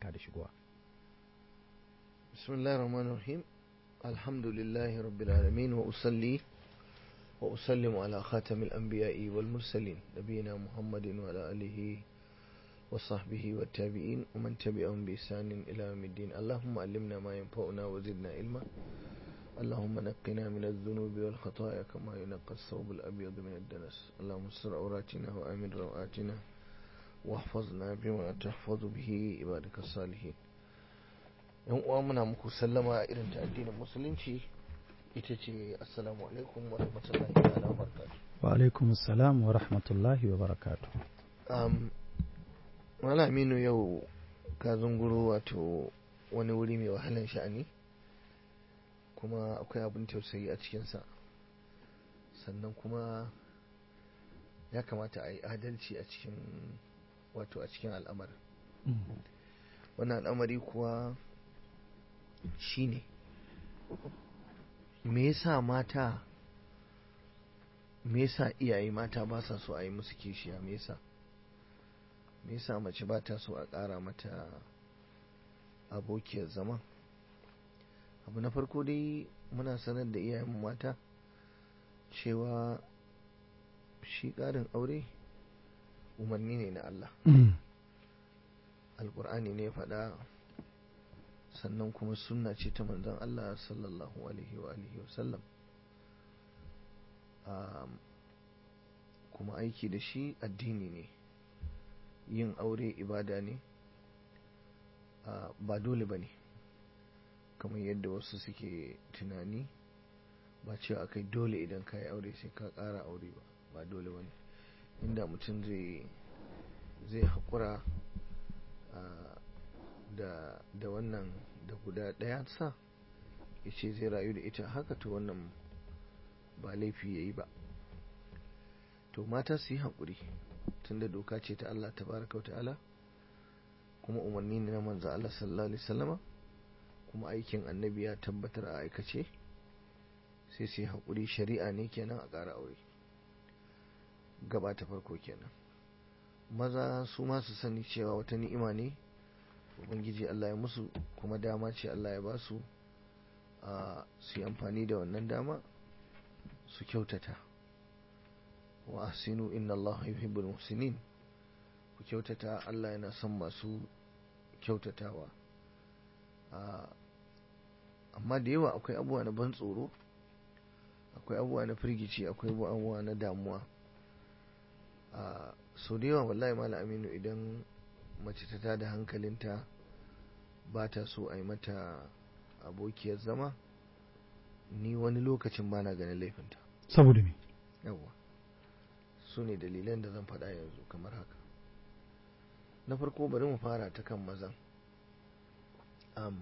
barka da shigowa bismillahir rahmanir rahim alhamdulillahi rabbil alamin wa usalli wa usallimu ala khatamil anbiya'i wal mursalin nabiyina muhammadin wa ala alihi wa sahbihi wa tabi'in wa man tabi'ahum bi ihsanin ila yawmiddin allahumma allimna ma yanfa'una wa zidna ilma اللهم نقنا من الذنوب والخطايا كما ينقى الثوب الأبيض من الدنس اللهم استر عوراتنا وآمن روآتنا واحفظنا بما تحفظ به عبادك الصالحين yan uwa muna muku sallama irin ta addinin musulunci ita ce assalamu alaikum wa rahmatullahi ta'ala wa barakatuh wa alaikum assalam wa rahmatullahi wa barakatuh um, malaminu yau ka zunguro wato wani wuri mai wahalan sha'ani kuma akwai abin tausayi a cikinsa sannan kuma ya kamata a yi adalci a cikin wato a cikin al'amarin wannan al'amari kuwa shine me yasa mata me yasa iyaye mata ba sa so a yi musu kishiya me yasa me yasa mace ba ta so a ƙara mata abokiyar zama abu na farko dai muna sanar da iyayen mata cewa shi ƙarin aure umarni ne na Allah alƙur'ani ne faɗa sannan kuma sunna ce ta manzon Allah sallallahu alaihi wa alihi wa sallam kuma aiki da shi addini ne yin aure ibada ne ba dole ba ne kamar yadda wasu suke tunani ba cewa akai dole idan ka yi aure sai ka ƙara aure ba ba dole ba ne inda mutum zai haƙura da wannan da guda ɗaya sa ya ce zai rayu da ita haka to wannan ba laifi ya yi ba to mata su yi haƙuri tunda doka ce ta Allah ta baraka wa ta'ala kuma umarni ne na manzo Allah sallallahu alaihi wasallama kuma aikin annabi ya tabbatar a aikace sai su yi haƙuri shari'a ne kenan a ƙara aure gaba ta farko kenan maza su ma su sani cewa wata ni'ima ne ubangiji Allah ya musu kuma dama ce Allah ya ba su a su yi amfani da wannan dama su kyautata wa ahsinu inna Allah yuhibbul muhsinin ku kyautata Allah yana son masu kyautatawa amma da yawa akwai abubuwa na ban tsoro akwai abubuwa na firgici akwai abubuwa na damuwa sau da yawa wallahi mala aminu idan mace ta tada hankalinta ba ta so a yi mata abokiyar zama ni wani lokacin ba na ganin laifinta saboda me yawa su ne dalilan da zan faɗa yanzu kamar haka na farko bari mu fara ta kan mazan um,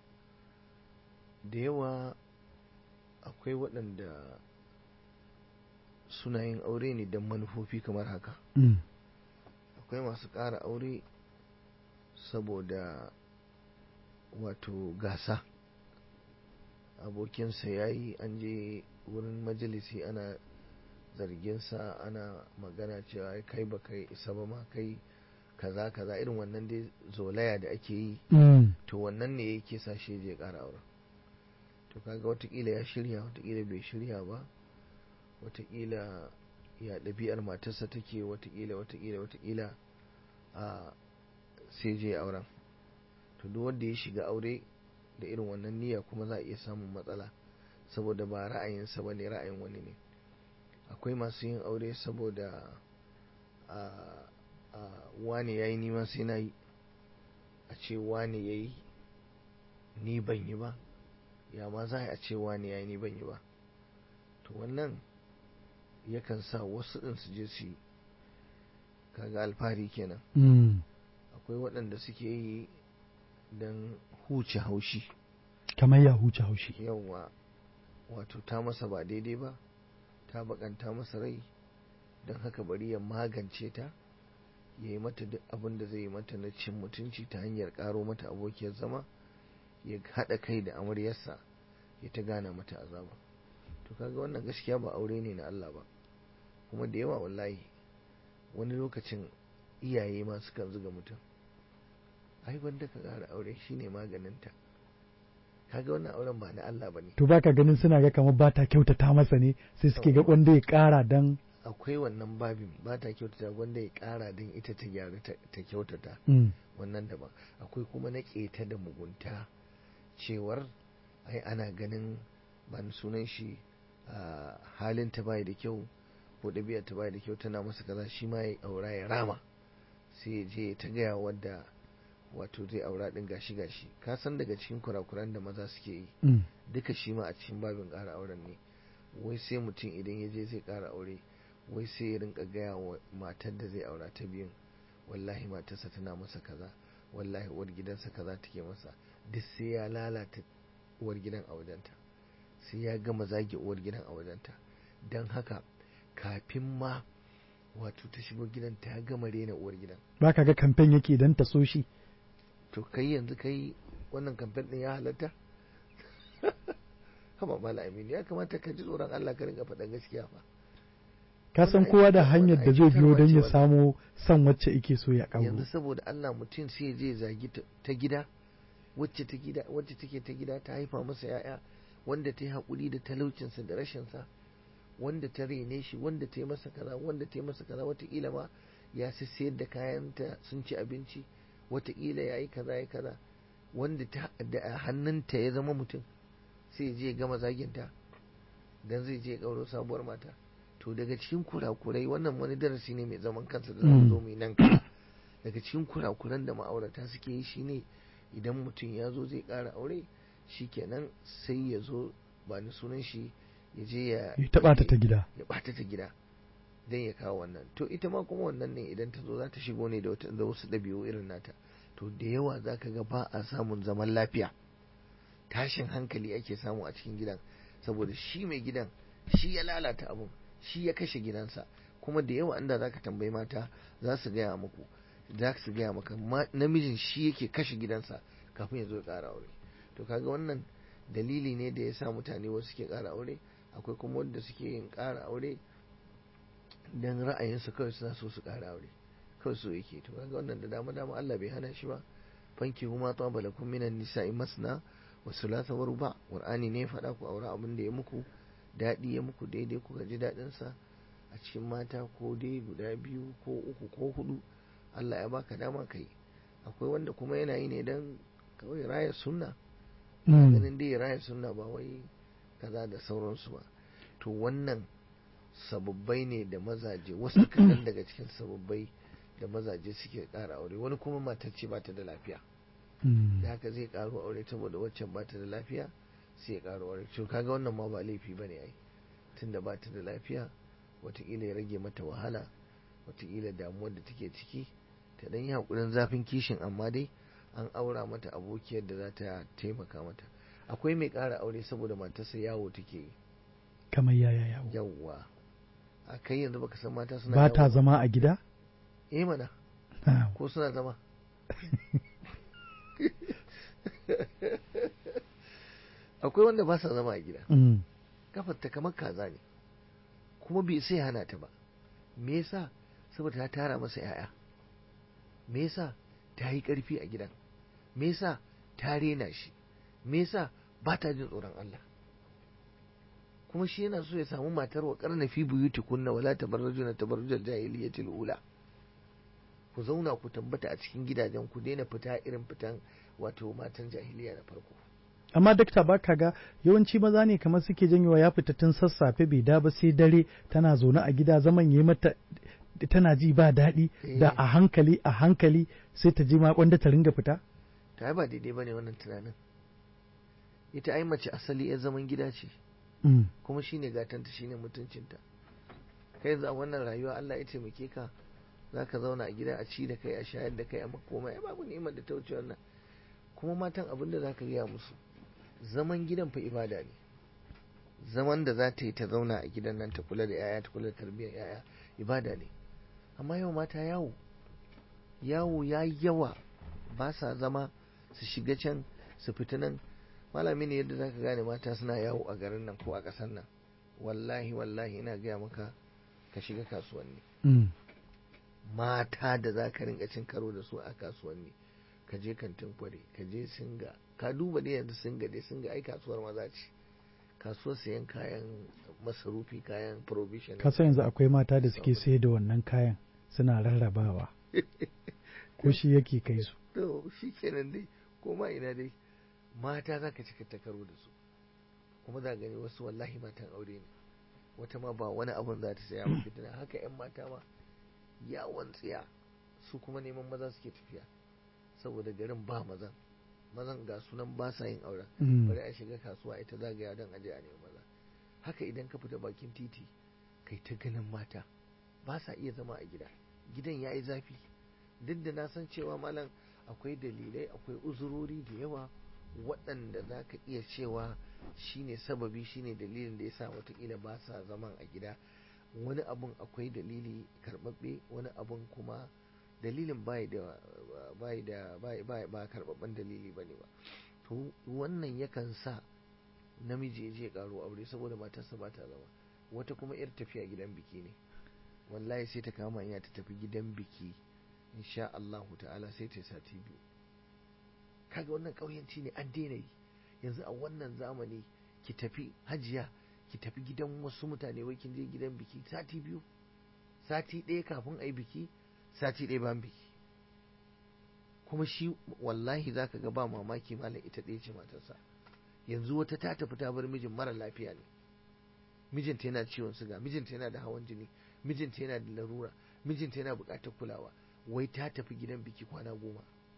da yawa akwai waɗanda suna yin aure ne don manufofi kamar haka akwai masu ƙara aure saboda wato gasa abokinsa ya yi an je wurin majalisi ana zarginsa ana magana cewa kai ba kai isa ba ma kai kaza kaza irin wannan dai zolaya da ake yi to wannan ne yake sa shi je ƙara auren to kaga watakila ya shirya watakila bai shirya ba watakila ya ɗabi'ar matarsa take watakila watakila watakila a sai je auren to duk wanda ya shiga aure da irin wannan niyya kuma za a iya samun matsala saboda ba ra'ayinsa ba ne ra'ayin wani ne akwai masu yin aure saboda a wane ya yi nima sai na yi a ce wane ya yi ni ban yi ba ya ma za a ce wane ya yi ni ban yi ba to wannan yakan sa wasu ɗin su je su yi kaga alfahari kenan akwai waɗanda suke yi don huce haushi kamar ya huce haushi yawa wato ta masa ba daidai ba ta bakanta masa rai don haka bari ya magance ta ya yi mata duk abin da zai yi mata na cin mutunci ta hanyar karo mata abokiyar zama ya haɗa kai da amaryarsa ya ta gana mata azaba to kaga wannan gaskiya ba aure ne na Allah ba kuma da yawa wallahi wani lokacin iyaye ma sukan zuga mutum ai wanda ka ƙara aure shine maganinta kaga wannan auren ba na Allah bane to baka ganin suna ga kamar ba ta kyautata masa ne sai suke ga wanda ya kara dan akwai wannan babin ba ta kyautata wanda ya ƙara don ita ta gyara ta ta kyautata Mm. wannan daban akwai kuma na keta da mugunta cewar ai ana ganin ban sunan shi a halin ta bai da kyau ko ɗabi'ar ta bai da kyau tana masa kaza shi ma ya aura ya rama sai ya je ta gaya wadda wato zai aura din gashi gashi ka san daga cikin kurakuran da maza suke yi Mm. duka shi ma a cikin babin ƙara auren ne wai sai mutum idan ya je zai ƙara aure wai sai ya rinka gaya wa matar da zai aura ta biyun wallahi matarsa tana masa kaza wallahi uwar gidansa kaza take masa duk sai ya lalata uwar gidan a wajenta sai ya gama zage uwar gidan a wajenta don haka kafin ma wato ta shigo gidan ta gama rena uwar gidan baka ga kamfen yake dan ta so shi to kai yanzu kai wannan kamfen din ya halatta haba mala aminu ya kamata ka ji tsoron Allah ka rinka faɗan gaskiya fa ka san Wannan kowa da ai- hanyar da wannan zai ai biyo don ya cutarwa ce samo son wacce yake so ya yanzu kawo saboda Allah mutum sai ya je ya zagi ta- ta gida wacce ta gida wacce take ta gida ta haifa masa yaya wanda ta yi haƙuri da talaucinsa da rashinsa wanda ta rene shi wanda ta yi masa kaza wanda ta yi masa kaza wataƙila ma ya sayar da kayanta sun ci abinci wataƙila ya yi kaza ya kaza wanda ta da a hannunta ya zama mutum sai ya je ya gama zaginta dan zai je ya ƙauro sabuwar mata to daga cikin kurakurai wannan wani darasi ne mai zaman kansa da za mu zo mu yi nan gaba daga cikin kurakuran da ma'aurata suke yi shine idan mutum ya zo zai ƙara aure shikenan sai ya zo ba ni sunan shi ya je ya ya taɓa ta ta gida ya ɓata ta gida don ya kawo wannan to ita ma kuma wannan ne idan ta zo za ta shigo ne da wata- da wasu ɗabi'u irin nata to da yawa za ka ga ba a samun zaman lafiya tashin hankali ake samu a cikin gidan saboda shi mai gidan shi ya lalata abun shi ya kashe gidansa kuma da yawa inda za ka tambayi mata za su gaya muku za su gaya maka ma- namijin shi yake kashe gidansa kafin ya zo ya ƙara aure to kaga wannan dalili ne da ya sa mutane wasu suke ƙara aure akwai kuma wanda suke yin ƙara aure don ra'ayinsu kawai suna so su ƙara aure kawai so yake to kaga wannan da dama dama Allah bai hana shi ba fanki huma ta balakum minan nisa'i masna wa thulatha wa ruba qur'ani ne ya faɗa ku aure abin da ya muku daɗi ya muku daidai kuka ji daɗin sa a cikin mata ko dai guda biyu ko uku ko hudu Allah ya baka dama kai akwai wanda kuma yana yi ne dan kawai raya sunna Mm. ganin dai raya sunna ba wai kaza da sauransu ba to wannan sababbai ne da mazaje wasu kaɗan daga cikin sababbai da mazaje suke ƙara aure wani kuma matar ce ba ta da lafiya Mm. da haka zai ƙaro aure saboda waccan ba ta da lafiya sai ya ƙaro aure to kaga wannan ma ba laifi ba ne ai tunda ba ta da lafiya wataƙila ya rage mata wahala wataƙila damuwar da take ciki ta ɗan yi haƙurin zafin kishin amma dai an aura mata abokiyar da za ta taimaka mata akwai mai ƙara aure saboda matarsa yawo take yi kamar yaya yawo yawwa a kai yanzu baka san mata suna ba ta yawo zama a gida eh mana Ah. ko suna zama akwai wanda ba sa zama a gida Mm. kafarta kamar kaza ne kuma bai sai hana ta ba me yasa saboda ta tara masa yaya me yasa ta yi karfi a gidan me yasa ta rena shi me yasa ba ta jin tsoron Allah kuma shi yana so ya samu matar wa karna fi buyuti kunna wala tabarrujuna tabarrujal jahiliyatil ula ku zauna ku tambata a cikin gidajen ku daina fita irin fitan wato matan jahiliya na farko amma dakta ba ka ga yawanci maza ne kamar suke janyowa ya fita tun sassafe bai da ba sai dare tana zaune a gida zaman yi mata tana ji ba daɗi da Eh. a hankali a hankali sai ta ji ma kwanda ta ringa fita ta ba daidai bane wannan tunanin ita ai mace asali ya zaman gida ce Mm. kuma shine gatanta shine mutuncinta kai yanzu a wannan rayuwa Allah ya taimake ka zaka zauna a gida a ci da kai a shayar da kai a makoma ai babu ni'imar da ta wuce wannan kuma matan abin da zaka gaya musu zaman gidan fa ibada ne zaman da za ta yi ta zauna a gidan nan ta kula da yaya ta kula da tarbiyyar yaya ibada ne amma yau mata yawo yawo ya yi yawa ba sa zama su shiga can su fita nan malami ne yadda zaka gane mata suna yawo a garin nan ko a ƙasar nan wallahi wallahi ina gaya maka ka shiga kasuwanni Mm. mata da za ka rinka cin karo da su a kasuwanni ka ka je kantin kware ka je singa ka duba dai yanzu singa dai singa ai kasuwar maza ce kasuwar sayan kayan masarufi kayan provision kasa yanzu akwai mata da suke sayar da wannan kayan suna rarrabawa ko shi yake kai su to shi kenan dai ko ma ina dai mata za ka cika ta karo da su kuma za gani wasu wallahi matan aure ne wata ma ba wani abun za ta saya ba fitina haka yan mata ma yawon tsiya su kuma neman maza suke tafiya saboda garin ba mazan mazan ga sunan ba sa yin auren bari a shiga kasuwa ita zagaya don aje a neman maza haka idan ka fita bakin titi kai ta ganin mata ba sa iya zama a gida gidan ya yi zafi duk da na san cewa malam akwai dalilai akwai uzurori da yawa waɗanda za ka iya cewa shine sababi shine dalilin da ya sa watakila ba sa zaman a gida wani abun akwai dalili karɓaɓɓe wani abun kuma dalilin bai da bai da bai ba karɓaɓɓen dalili ba ne ba to wannan yakan sa namiji ya je karo aure saboda matarsa ba ta zama wata kuma yar tafiya gidan biki ne wallahi sai ta kama hanya ta tafi gidan biki insha Allah ta'ala sai ta sati biyu kaga wannan ƙauyanci ne an daina yi yanzu a wannan zamani ki tafi hajiya ki tafi gidan wasu mutane wai kin je gidan biki sati biyu sati ɗaya kafin a yi biki sati ɗaya bayan biki kuma shi wallahi zaka ga ba mamaki malam ita ɗaya ce matarsa yanzu wata ta tafi ta bar mijin mara lafiya ne mijinta yana ciwon suga mijinta yana da hawan jini mijinta yana da larura mijinta yana buƙatar kulawa wai ta tafi gidan biki kwana goma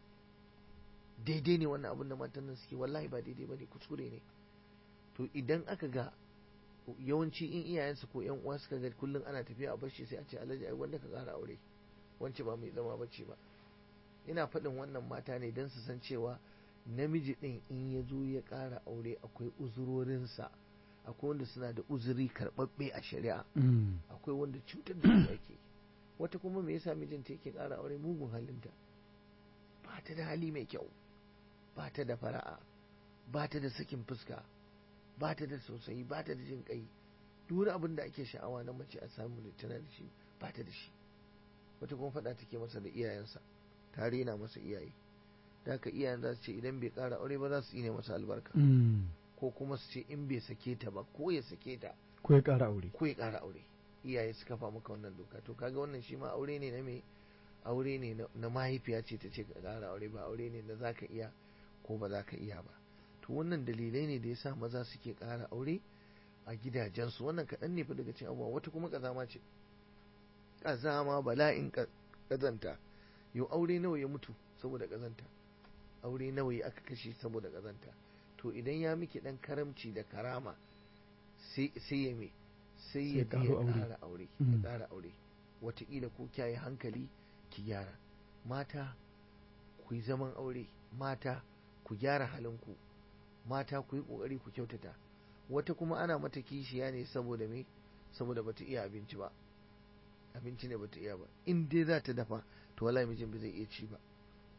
daidai ne wannan abin da matan nan suke wallahi ba daidai bane kuskure ne to idan aka ga yawanci in iyayensu ko yan uwa suka ga kullum ana tafiya a bashi sai a ce alhaji ai wanda ka ƙara aure wance ba mai zama bace ba ina faɗin wannan mata ne don su san cewa namiji ɗin in ya zo ya ƙara aure akwai uzurorinsa akwai wanda suna da uzuri karɓaɓɓe a shari'a akwai wanda cutar da su ake wata kuma me yasa mijinta yake ƙara aure mugun halinta ba ta da hali mai kyau ba ta da fara'a ba ta da sakin fuska ba ta da sosai ba ta da jin kai duk wani abin da ake sha'awa na mace a samu da tana da shi ba ta da shi wata kuma faɗa take masa da iyayensa ta rena masa iyaye da haka iyayen za su ce idan bai ƙara aure ba za su ne masa albarka ko kuma su ce in bai sake ta ba ko ya sake ta ko ya ƙara aure ko ya ƙara aure iyaye su kafa maka wannan doka to kaga wannan shi ma aure ne na me aure ne na mahaifiya ce ta ce ka ƙara aure ba aure ne na za ka iya ko ba za ka iya ba to wannan dalilai ne da yasa maza suke ƙara aure a gidajensu wannan kaɗan ne fa daga cikin abubuwa wata kuma ƙazama ce ƙazama bala'in ƙazanta yau aure nawa ya mutu saboda ƙazanta aure nawa ya aka kashe saboda ƙazanta to idan ya miki ɗan karamci da karama sai ya me sai ya ƙara aure ya ƙara aure wataƙila ko kyaye hankali ki gyara mata ku yi zaman aure mata ku gyara halinku mata ku yi ƙoƙari ku kyautata wata kuma ana mata kishiya ne saboda me saboda bata iya abinci ba abinci ne bata iya ba in dai za ta dafa to wallahi mijin ba zai iya ci ba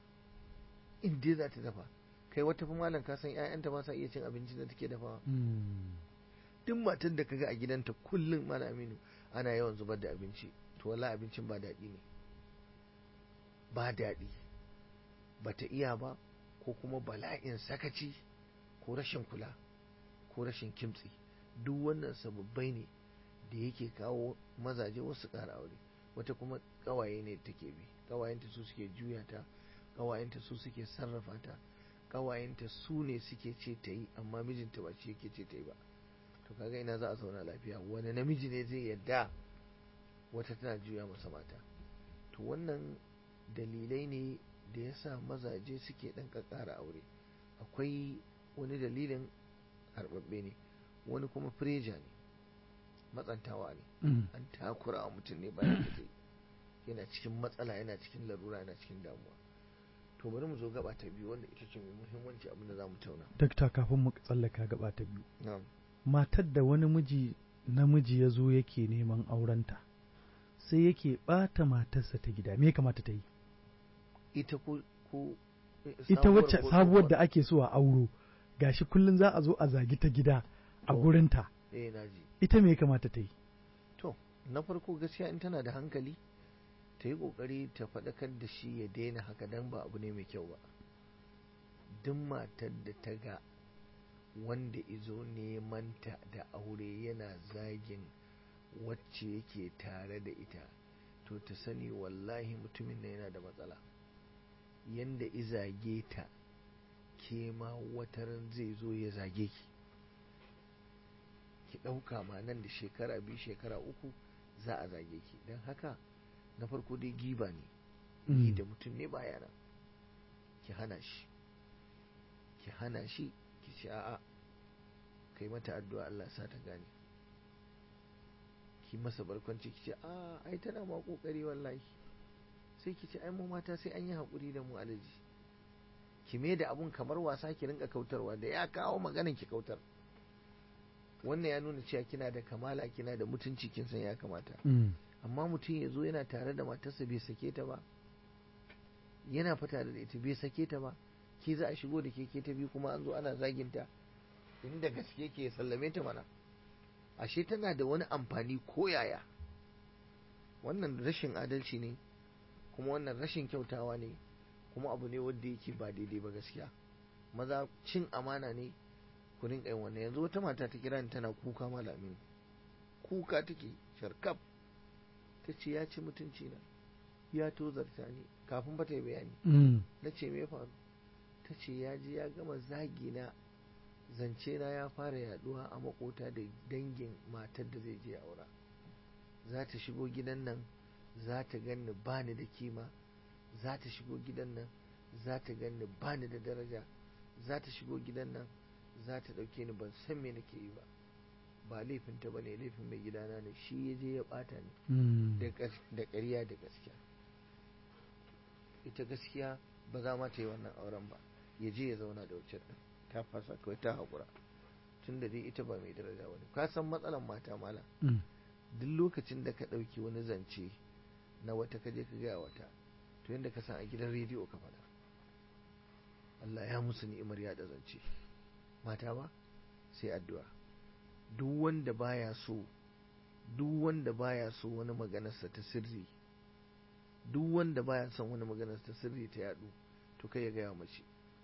in dai za ta dafa kai wata fa malam ka san ƴaƴanta ba sa iya cin abinci da take dafawa duk matan da kaga a gidanta kullum malam Aminu ana yawan zubar da abinci to wallahi abincin ba daɗi ne ba daɗi bata iya ba ko kuma bala'in sakaci ko rashin kula ko rashin kimtsi duk wannan sababbai ne da yake kawo mazaje wasu ƙara aure wata kuma ƙawaye ne take bi ƙawayenta su suke juya ta ƙawayenta su suke sarrafa ta ƙawayenta su ne suke ce ta yi amma mijinta ba shi yake ce ta yi ba to kaga ina za a zauna lafiya wani namiji ne zai yadda wata tana juya masa mata to wannan dalilai ne da ya sa mazaje suke ɗan ƙaƙƙara aure akwai wani dalilin karɓaɓɓe ne wani kuma fireja ne matsantawa ne an takura wa mutum ne bayan da zai yana cikin matsala yana cikin larura yana cikin damuwa to bari mu zo gaba ta biyu wanda ita ce mai muhimmanci abin da za mu tauna dakta kafin mu tsallaka gaba ta biyu matar da wani miji namiji ya zo yake neman aurenta sai yake ɓata matarsa ta gida me kamata ta yi ita ko ko ita wacce sabuwar da ake so a auro gashi kullum za a zo a zagi ta gida a gurinta eh naji ita me kamata ta yi to na farko gaskiya in tana da hankali ta yi kokari ta faɗakar da shi ya daina haka dan ba abu ne mai kyau ba duk matar da ta ga wanda izo nemanta da aure yana zagin wacce yake tare da ita to ta sani wallahi mutumin na yana da matsala yanda izage ta ke ma wataran zai zo ya zage ki ki ɗauka ma nan da shekara biyu shekara uku za a zage ki don haka na farko dai giba ne yi da mutum ne baya nan ki hana shi ki hana shi ki ce a'a kai mata addu'a Allah sa ta gane ki masa barkwanci ki ce a ai tana ma kokari wallahi sai ki ce ai mu mata sai an yi hakuri da mu alaji ki me da abun kamar wasa ki rinka kautarwa da ya kawo maganin ki kautar wannan ya nuna cewa kina da kamala kina da mutunci kin san ya kamata amma mutum ya zo yana tare da matarsa bai sake ta ba yana fata da ita bai sake ta ba ke za a shigo da keke ta biyu kuma an zo ana zaginta inda gaske ke sallame ta mana ashe tana da wani amfani ko yaya wannan rashin adalci ne kuma wannan rashin kyautawa ne kuma abu ne wanda yake ba daidai ba gaskiya maza cin amana ne ku rinka yin wannan yanzu wata mata ta kira ni tana kuka malamin kuka take sharkaf ta ce ya ci mutunci na ya tozarta ni kafin ba ta yi bayani na ce me faru ta ce ya ji ya gama zagi na zance na ya fara yaduwa a makota da dangin matar da zai je aura za ta shigo gidan nan za ta ganni bani da kima za ta shigo gidan nan za ta ganni bani da daraja za ta shigo gidan nan za ta ɗauke ni ban san me nake yi ba ba laifinta ba ne laifin mai gidana ne shi ya je ya ɓata ni da ƙarya da gaskiya ita gaskiya ba za ma ta yi wannan auren ba ya je ya zauna da wucin ɗin ta fasa kawai ta haƙura tun da dai ita ba mai daraja wani ka san matsalan mata mala duk lokacin da ka ɗauki wani zance na wata kaje ka gaya wata to yadda ka san a gidan rediyo ka faɗa Allah ya musu ni'imar yaɗa zance mata ba sai addu'a duk wanda baya so duk wanda baya so wani maganarsa ta sirri duk wanda baya son wani maganarsa ta sirri ta yadu to kai ya gaya mace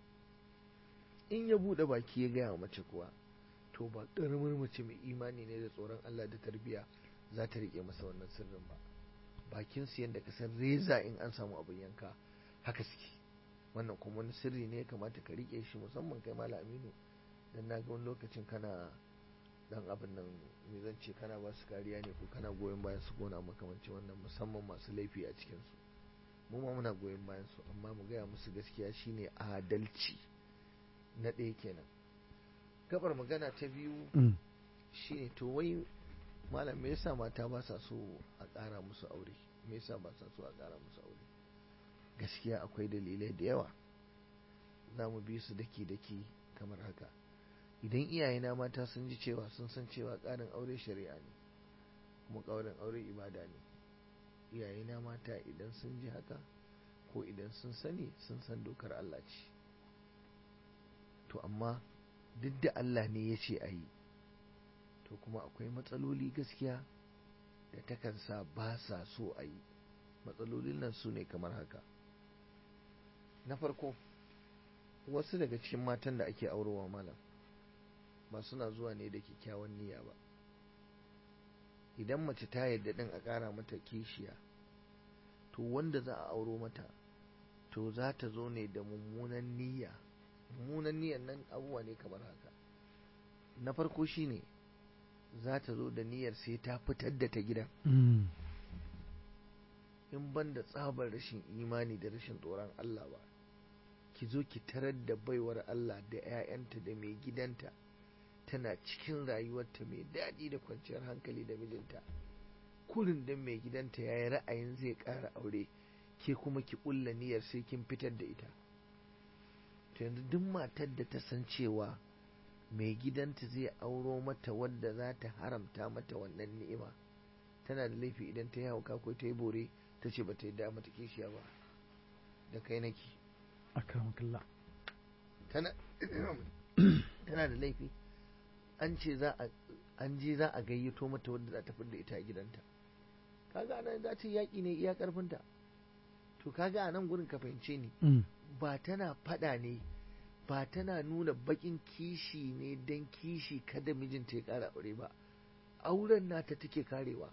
in ya bude baki ya gaya mace kuwa to ba ƙaramin mace mai imani ne da tsoron Allah da tarbiya za ta rike masa wannan sirrin ba bakin su yadda ka san reza in an samu abin yanka haka suke wannan kuma wani sirri ne ya kamata ka rike shi musamman kai mala aminu dan na ga wani lokacin kana dan abin nan me zan ce kana ba su kariya ne ko kana goyon bayan su gona makamanci wannan musamman masu laifi a cikin su mu ma muna goyon bayan su amma mu gaya musu gaskiya shine adalci na ɗaya kenan gabar magana ta biyu shine to wai malam me yasa mata ba sa so a ƙara musu aure me yasa ba sa so a ƙara musu aure gaskiya akwai dalilai da yawa za mu bi su daki-daki kamar haka idan iyayena mata sun ji cewa sun san cewa ƙarin aure shari'a ne kuma ƙaurin aure ibada ne iyayena mata idan sun ji haka ko idan sun sani sun san dokar Allah ce to amma duk da Allah ne ya ce a yi to kuma akwai matsaloli gaskiya da takan sa ba sa so a yi matsalolin nan su ne kamar haka na farko wasu daga cikin matan da ake aurowa malam ba suna zuwa ne da kyakkyawan niyya ba idan mace ta yarda din a ƙara mata kishiya to wanda za a auro mata to za ta zo ne da mummunan niyya mummunan niyyan nan abubuwa ne kamar haka na farko shine za ta zo da niyyar sai ta fitar da ta gidan in ban da tsabar rashin imani da rashin tsoron Allah ba ki zo ki tarar da baiwar Allah da 'ya'yanta da mai gidanta tana cikin rayuwarta mai daɗi da kwanciyar hankali da mijinta kurin da mai gidanta ya yi ra'ayin zai ƙara aure ke kuma ki ƙulla niyyar sai kin fitar da ita to yanzu duk matar da ta san cewa mai gidanta zai auro mata wadda za ta haramta mata wannan ni'ima tana da laifi idan ta yi hauka ko ta yi bore ta ce ba ta yi mata kishiya ba da kai nake akramakallah tana tana da laifi an ce za a an je za a gayyato mata wadda za ta fidda ita a gidanta kaga anan za ta yaƙi ne iya ƙarfinta to kaga a nan gurin ka fahimce ni ba tana faɗa ne ba tana nuna bakin kishi ne don kishi kada mijinta ya ƙara aure ba auren nata take karewa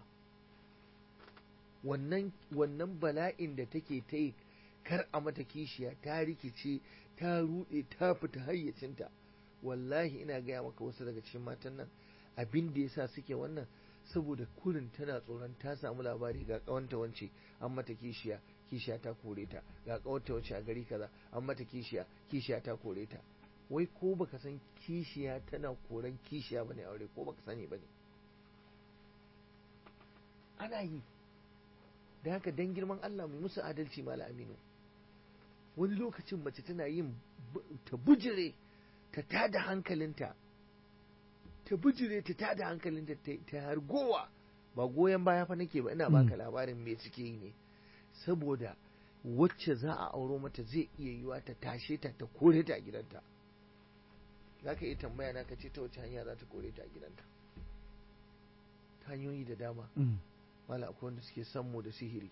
wannan wannan bala'in da take ta yi kar a mata kishiya ta rikice ta ruɗe ta fita hayyacinta wallahi ina gaya maka wasu daga cikin matan nan abin da yasa suke wannan saboda kurin tana tsoron ta samu labari ga kawanta wance an mata kishiya kishiya ta kore ta ga kawanta wance a gari kaza an mata kishiya kishiya ta kore ta wai ko baka san kishiya tana koran kishiya bane aure ko baka sani bane ana yi da haka dan girman Allah mai musu adalci mala aminu wani lokacin mace tana yin ta bujire ta tada hankalinta ta bujire ta tada hankalinta ta hargowa ba goyon baya fa nake ba ina baka labarin me suke yi ne saboda wacce za a auro mata zai iya yiwa ta tashe ta ta kore ta a gidanta za ka iya tambaya na ka ce ta wace hanya za ta kore ta a gidanta ta hanyoyi da dama mala akwai wanda suke sammu da sihiri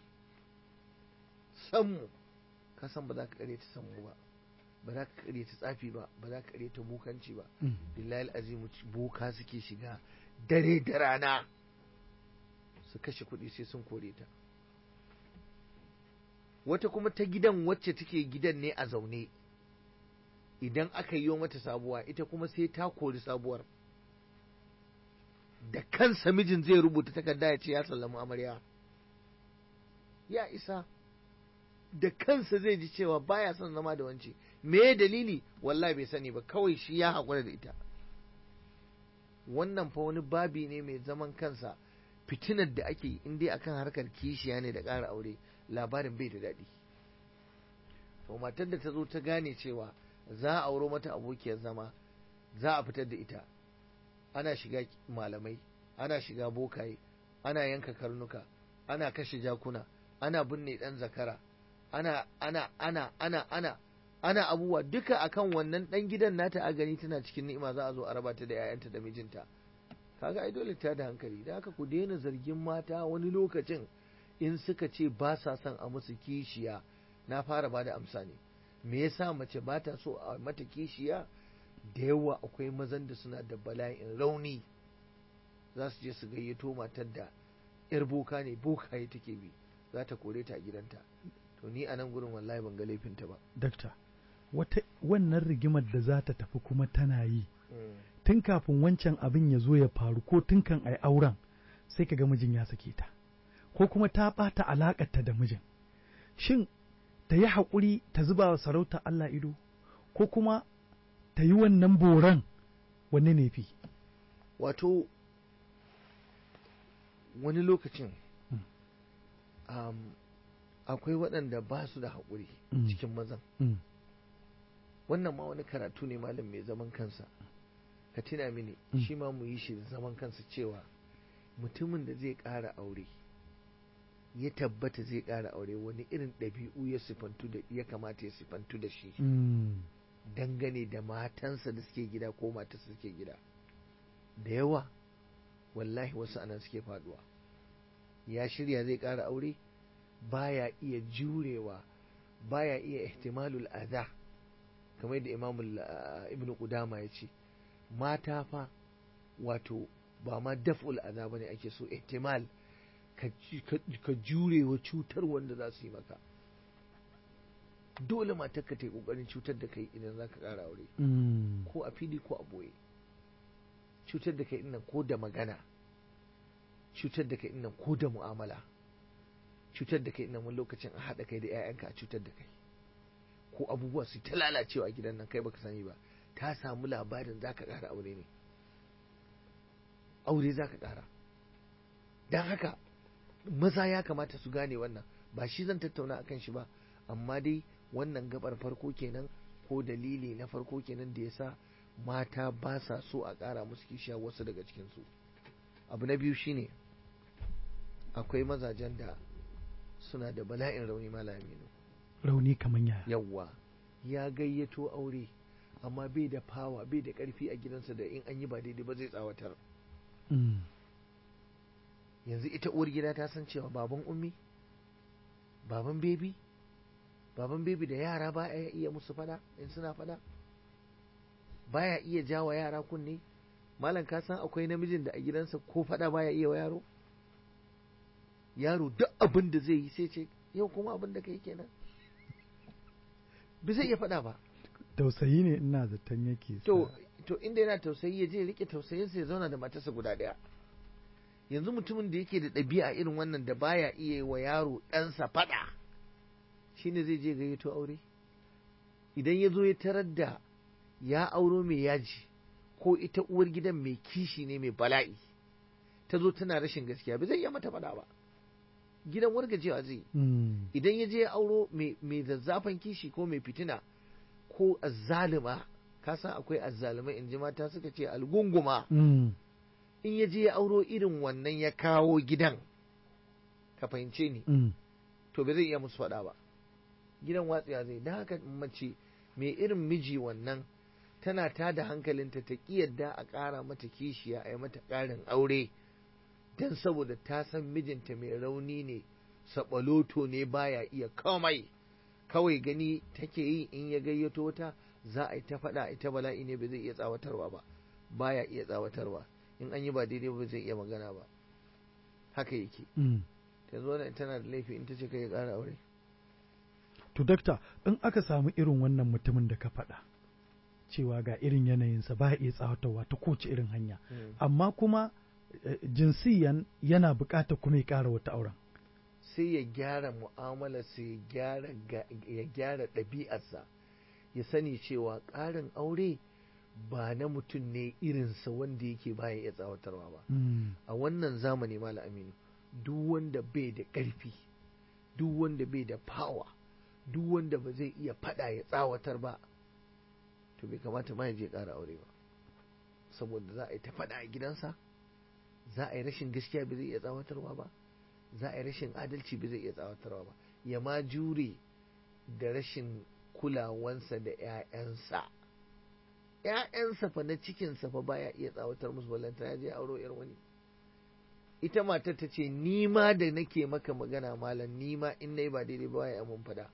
sammu ka san ba za ka kare ta sammu ba ba za ka kare ta tsafi ba ba za ka kare ta bukanci ba billahi azimu boka suke shiga dare da rana su kashe kuɗi sai sun kore ta wata kuma ta gidan wacce take gidan ne a zaune idan aka yi mata sabuwa ita kuma sai ta kori sabuwar da kansa mijin zai rubuta takarda ya ce ya sallama amarya ya isa da kansa zai ji cewa baya son zama da wance me dalili wallahi bai sani ba kawai shi ya haƙura da ita wannan fa wani babi ne mai zaman kansa fitinar da ake yi in dai akan harkar kishiya ne da ƙara aure labarin bai da daɗi to matar da ta zo ta gane cewa za a auro mata abokiyar zama za a fitar da ita ana shiga malamai ana shiga bokaye ana yanka karnuka ana kashe jakuna ana binne ɗan zakara ana ana ana ana ana ana abubuwa duka akan wannan ɗan gidan nata a gani tana cikin ni'ima za a zo a raba ta da 'ya'yanta da mijinta kaga ai dole ta da hankali da haka ku daina zargin mata wani lokacin in suka ce ba sa son a musu kishiya na fara ba da amsa ne me yasa mace ba ta so a mata kishiya da yawa akwai mazan da suna da bala'in rauni za su je su gayyato matar da yar boka ne bokaye take bi za ta kore ta a gidanta to ni a nan gurin wallahi ban ga laifinta ba dakta wata wannan rigimar da za ta tafi kuma tana yi tun kafin wancan abin ya zo ya faru ko tun kan ai auren sai ka ga mijin ya sake ta ko kuma ta ɓata alaƙarta da mijin shin ta yi haƙuri ta zuba wa sarauta Allah ido ko kuma ta yi wannan boran wanne ne fi wato wani lokacin akwai waɗanda ba su da haƙuri cikin mazan wannan ma wani karatu ne malam mai zaman kansa ka tuna mini shi ma mu yi shi da zaman kansa cewa mutumin da zai ƙara aure ya tabbata zai ƙara aure wani irin ɗabi'u ya sifantu da ya kamata ya sifantu da shi dangane da matansa da suke gida ko matarsa suke gida da yawa wallahi wasu anan suke faduwa ya shirya zai ƙara aure baya iya jurewa baya iya ihtimalul adha kamar da imamul ibnu qudama ya ce mata fa wato ba ma daf'ul adha bane ake so ihtimal ka jure wa cutar wanda za su yi maka dole matar ka ta yi kokarin cutar da kai idan za ka ƙara aure ko a fili ko a boye cutar da kai nan ko da magana cutar da kai nan ko da mu'amala cutar da kai nan wani lokacin a haɗa kai da 'ya'yanka a cutar da kai ko abubuwa su ta lalacewa a gidan nan kai baka sani ba ta samu labarin za ka ƙara aure ne aure za ka ƙara don haka maza ya kamata su gane wannan ba shi zan tattauna akan shi ba amma dai wannan gabar farko kenan ko dalili na farko kenan da yasa mata ba sa so a ƙara musu kishiya wasu daga cikinsu abu na biyu shine akwai mazajen da suna da bala'in rauni malaminu rauni kamar yaya yawwa ya gayyato aure amma bai da fawa bai da ƙarfi a gidansa da in an yi ba daidai ba zai tsawatar yanzu ita uwar gida ta san cewa baban ummi baban bebi baban bebi da yara ba a iya musu fada in suna fada baya iya jawa yara kunne malam ka san akwai namijin da a gidansa ko faɗa baya iya wa yaro yaro duk abin da zai yi sai ce yau kuma abin da kai kenan ba zai iya faɗa ba tausayi ne ina zaton yake to to inda yana tausayi ya je rike tausayinsa ya zauna da matarsa guda ɗaya yanzu mutumin da yake da ɗabi'a irin wannan da baya iya wa yaro ɗansa faɗa shine zai je gayyato aure idan ya zo ya tarar da ya auro mai yaji ko ita uwar gidan mai kishi ne mai bala'i ta zo tana rashin gaskiya ba zai iya mata faɗa ba gidan wargajewa zai idan ya je ya auro mai zazzafan kishi ko mai fitina ko azzalima ka san akwai azzalumai in ji mata suka ce algunguma in ya je ya auro irin wannan ya kawo gidan ka fahimce ni to ba zai iya musu faɗa ba gidan watsiya zai da haka mace mai irin miji wannan tana ta da hankalinta ta ƙi yadda a ƙara mata kishiya a yi mata ƙarin aure don saboda ta san mijinta mai rauni ne saɓaloto ne baya iya komai kawai gani take yi in ya gayyato ta za a yi ta faɗa ita bala'i ne ba zai iya tsawatarwa ba baya iya tsawatarwa in an yi ba daidai ba zai iya magana ba haka yake ta zo tana da laifi in ta ce kai ya ƙara aure to dakta in aka samu irin wannan mutumin da ka faɗa cewa ga irin yanayinsa ba iya tsawatarwa ta kowace irin hanya amma kuma jinsiyan yana buƙatar kuma ya ƙara wata auren sai ya gyara mu'amalarsa ya gyara ya gyara ɗabi'arsa ya sani cewa ƙarin aure ba na mutum ne irinsa wanda yake baya iya tsawatarwa ba a wannan zamani mala aminu duk wanda bai da ƙarfi duk wanda bai da fawa duk wanda ba zai iya faɗa ya tsawatar ba to bai kamata ma ya je ƙara aure ba saboda za a yi ta faɗa a gidansa za a yi rashin gaskiya ba zai iya tsawatarwa ba za a yi rashin adalci ba zai iya tsawatarwa ba ya ma jure da rashin kulawansa da 'ya'yansa ‘ya'yansa fa na cikinsa fa baya iya tsawatar musu ballanta ya je auro ‘yar wani ita matar ta ce ni ma da nake maka magana malam ni ma in nayi ba daidai ba ya mun fada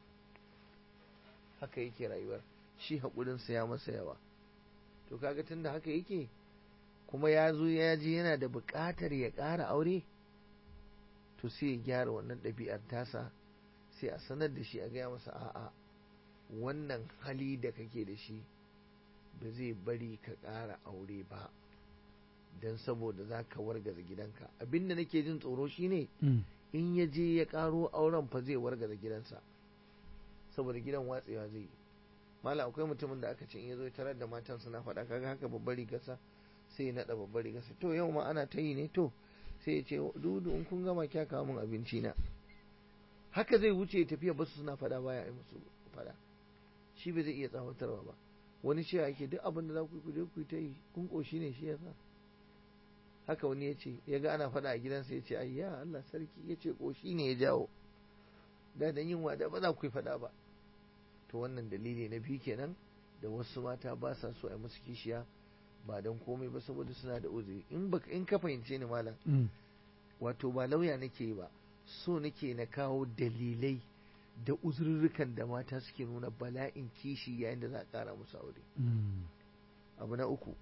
haka yake rayuwar shi haƙurinsa ya masa yawa to kaga tunda haka yake kuma ya zo ya je yana da buƙatar ya ƙara aure to sai ya gyara wannan ɗabi'ar tasa sai a sanar da shi a gaya masa a'a wannan hali da kake da shi ba zai bari ka ƙara aure ba don saboda za ka wargaza gidanka abin da nake jin tsoro shine in ya je ya ƙaro auren fa zai wargaza gidansa saboda gidan watsewa zai yi mala akwai mutumin da aka ce in ya zo tarar da matan suna faɗa kaga haka babbar rigarsa sai ya naɗa babbar rigarsa to yau ma ana ta yi ne to sai ya ce dudu in kun gama kya kawo min abinci na haka zai wuce ya tafiya basu suna faɗa baya yi musu faɗa shi ba zai iya tsawatarwa ba wani cewa yake duk abin da za ku yi ku ta yi kun ƙoshi ne shi yasa haka wani ya ce ya ga ana faɗa a gidansa ya ce ayya Allah sarki ya ce ƙoshi ne ya jawo da da yin wada ba za ku yi faɗa ba to wannan dalili na biyu kenan da wasu mata ba sa so a musu kishiya ba don komai ba saboda suna da uzuri in baka in ka fahimce ni malam wato ba lauya nake ba so nake na kawo dalilai da uzurrukan da mata suke nuna bala'in kishi yayin da za a ƙara musu aure abu na uku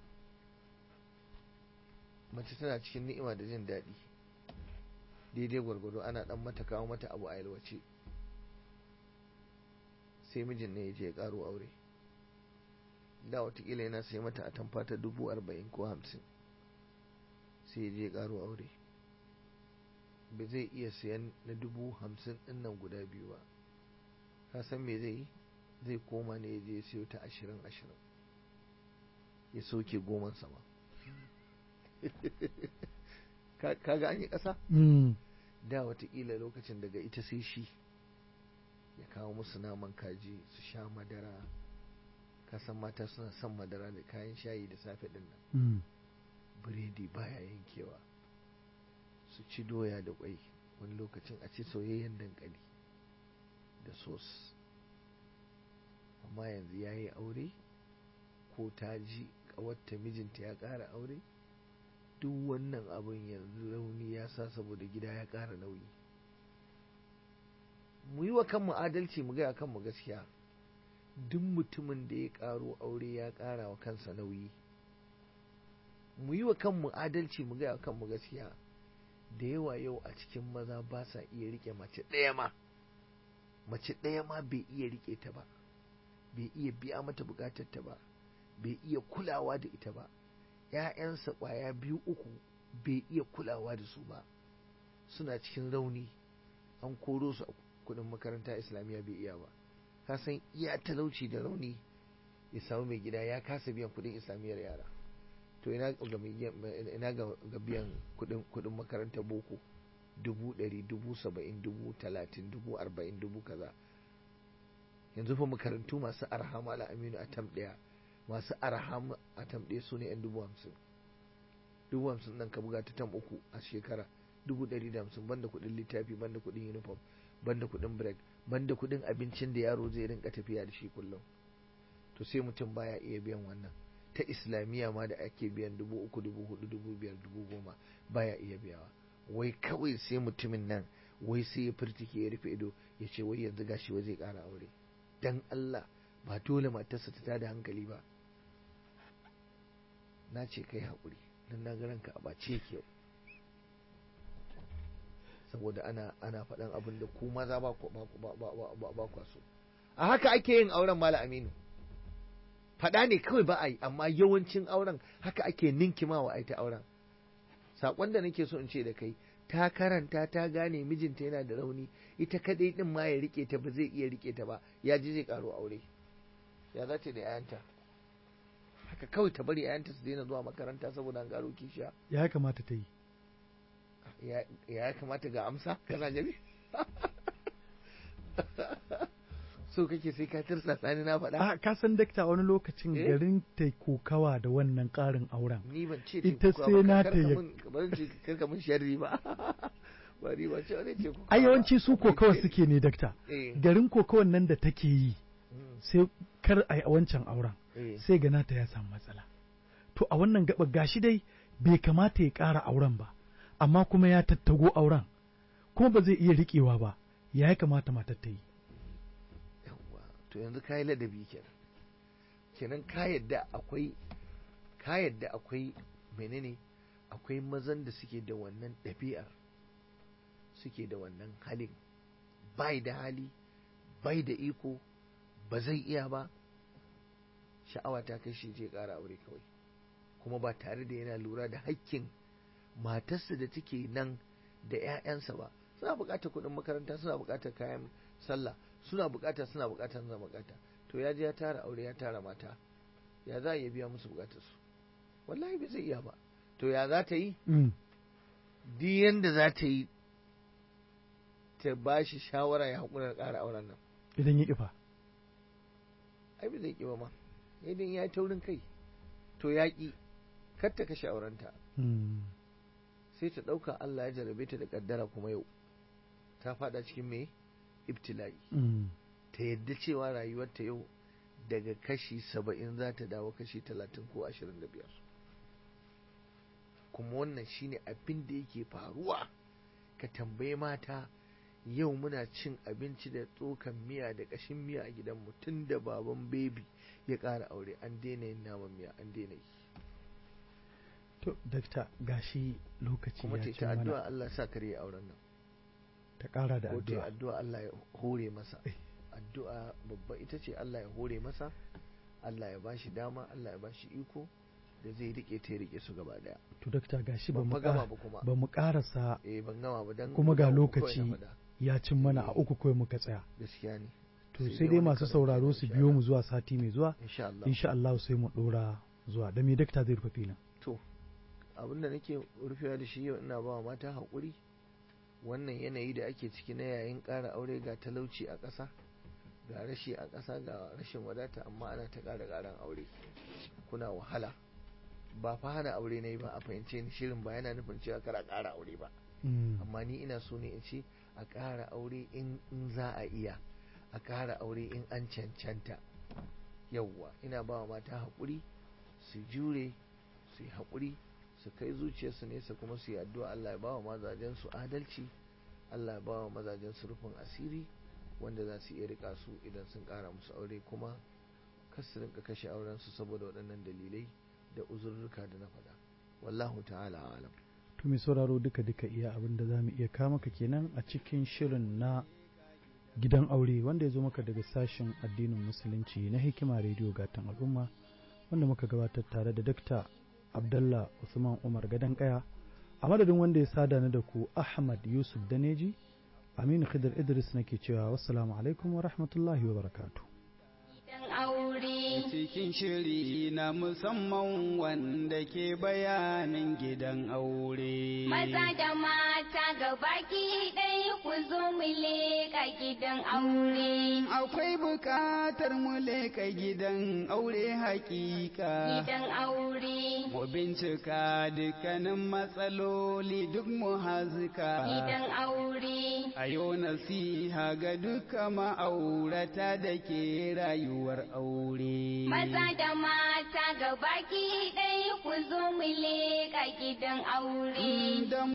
mace tana cikin ni'ima da jin daɗi daidai gwargwado ana ɗan mata kawo mata abu a yalwace sai mijin ne ya je ya ƙaro aure da watakila yana sai mata a tamfa ta dubu arba'in ko hamsin sai ya je ya ƙaro aure ba zai iya sayan na dubu hamsin ɗin nan guda biyu ba ka san me zai yi zai koma ne ya je ya siyo ta ashirin ashirin ya soke goman sama kaga an yi ƙasa da watakila lokacin daga ita sai shi ya kawo musu naman kaji su sha madara kasan mata suna son madara da kayan shayi da safe din nan biredi baya yankewa su ci doya da kwai wani lokacin a ci soyayyen dankali da sos amma yanzu ya yi aure ko ta ji kawatta mijinta ya ƙara aure duk wannan abin yanzu rauni ya sa saboda gida ya ƙara nauyi mu yi wa kanmu adalci mu gaya kanmu gaskiya duk mutumin da ya ƙaro aure ya ƙara wa kansa nauyi mu yi wa kanmu adalci mu gaya wa kanmu gaskiya da yawa yau a cikin maza ba sa iya rike mace ɗaya ma mace ɗaya ma bai iya rike ta ba bai iya biya mata bukatar ta ba bai iya kulawa da ita ba ‘ya'yansa ƙwaya biyu uku bai iya kulawa da su ba suna cikin rauni an koro su a kudin makaranta islamiyya bai iya ba ka san iya talauci da rauni ya samu mai gida ya kasa biyan kudin islamiyyar yara to ina ga biyan kudin makarantar boko dubu ɗari dubu saba'in dubu talatin dubu arba'in dubu kaza yanzu fa makarantu masu arha mala aminu a tam ɗaya masu arha a tam ɗaya su ne yan dubu hamsin dubu hamsin nan ka buga ta tam uku a shekara dubu ɗari da hamsin banda kuɗin littafi banda kuɗin uniform banda kuɗin break banda kuɗin abincin da yaro zai rinka tafiya da shi kullum to sai mutum baya iya biyan wannan ta islamiyya ma da ake biyan dubu uku dubu hudu dubu biyar dubu goma baya iya biyawa wai kawai sai mutumin nan wai sai ya firtike ya rufe ido ya ce wai yanzu gashi wai zai ƙara aure dan Allah ba dole matarsa ta tada hankali ba na ce kai haƙuri don na ranka a bace yake yau saboda ana ana faɗan abin da ku maza ba ba kwa so a haka ake yin auren mala aminu faɗa ne kawai ba a yi amma yawancin auren haka ake ninkimawa a ita auren saƙon da nake so in ce da kai ta karanta ta gane mijinta yana da rauni ita kadai din ma ya rike ta ba zai iya rike ta ba ya ji zai karo aure ya za ta da yayanta haka kawai ta bari yayanta su daina zuwa makaranta saboda an karo kishiya ya kamata ta yi ya kamata ga amsa kana jami so kake sai ka tirsa sani na faɗa a ka san dakta wani lokacin garin ta kokawa da wannan ƙarin auren ni ban ce ita sai na ta yi karka mun sharri ba ba ni ba ce wani ce a yawanci su kokawa suke ne dakta garin kokawan nan da take yi sai kar a yi wancan auren sai gana ta ya samu matsala to a wannan gaba gashi dai bai kamata ya ƙara auren ba amma kuma ya tattago auren kuma ba zai iya riƙewa ba ya kamata matar ta yi to yanzu ka yi ladabi kenan kenan ka yadda akwai ka yadda akwai menene akwai mazan da suke da wannan ɗabi'ar suke da wannan halin bai da hali bai da iko ba zai iya ba sha'awa ta kai shi je ƙara aure kawai kuma ba tare da yana lura da hakkin matarsa da take nan da 'ya'yansa ba suna buƙatar kuɗin makaranta suna buƙatar kayan sallah suna buƙata suna buƙata suna buƙata to ya je ya tara aure ya tara mata ya za a biya musu buƙatar su wallahi bai zai iya ba to ya za ta yi duk yanda za ta yi ta ba shi shawara ya haƙura da ƙara auren nan idan ya ƙifa ai bai zai ƙi ba ma idan ya yi taurin kai to ya ƙi kar ta kashe aurenta sai ta ɗauka Allah ya jarabe ta da ƙaddara kuma yau ta faɗa cikin me ibtila'i ta yadda cewa rayuwarta yau daga kashi saba'in za ta dawo kashi talatin ko ashirin da biyar kuma wannan shine abin da yake faruwa ka tambayi mata yau muna cin abinci da tsokan miya da ƙashin miya a gidanmu tun da baban bebi ya ƙara aure an daina yin naman miya an daina yi to dakta gashi lokaci kuma ya ta ce ta mana addu'a Allah sa kare auren nan ta ƙara da ko ta addu'a addu'a Allah ya hore masa Eh. addu'a babba ita ce Allah ya hore masa Allah ya bashi dama Allah ya bashi iko da zai rike ta ya rike su gaba daya to dakta gashi ba ban mu fa gama ƙa- ba kuma ba mu ƙarasa eh ban gama ba dan kuma ga guda uku kawai lokaci na faɗa. ya cin mana a Eh. uku kawai muka tsaya gaskiya ne to Sai sai dai dai wani masu karan sauraro kenan, su insha biyo mu Allah. zuwa sati mai zuwa insha Allah insha Allah sai mu dora zuwa da me dakta zai rufe filin to abinda nake rufewa da shi yau ina ba wa mata haƙuri wannan yanayi da ake ciki na yayin ƙara aure ga talauci a ƙasa ga rashi a ƙasa ga rashin wadata amma ana ta ƙara ƙaran aure kuna wahala ba fa hana aure na yi ba a fahimce ni shirin ba yana nufin cewa kar a ƙara aure ba Mm. amma ni ina so ne in ce a ƙara aure in in za a iya a ƙara aure in an cancanta yauwa ina ba wa mata haƙuri su jure su yi haƙuri su kai zuciyarsu nesa kuma su yi addu'a Allah ya ba wa mazajen su adalci Allah ya ba wa mazajen su rufin asiri wanda za su iya rika su idan sun kara musu aure kuma kar su rinka kashe auren su saboda waɗannan dalilai da uzurruka da na faɗa wallahu ta'ala alam to mai sauraro duka duka iya abin da za mu iya kama maka kenan a cikin shirin na gidan aure wanda ya zo maka daga sashen addinin musulunci na hikima rediyo gatan al'umma wanda muka gabatar tare da dakta abdallah usman umar gadon kaya a madadin wanda ya sada ni da ku ahmad yusuf daneji aminu khidr idris nake cewa wassalamu alaikum wa rahmatullahi wa barakatuh Gidan aure. cikin shiri na musamman wanda ke bayanin gidan aure. Maza da mata gabaki ɗaya ku zo mu leƙa gidan aure. Akwai bukatar mu leka gidan aure hakika. Gidan aure. Mu bincika dukkanin matsaloli duk mu hazika. Gidan aure. A yau nasiha ga duka ma'aurata da ke rayuwar aure. Maza da mata gabaki ɗaya ku zo mu leƙa gidan aure. Da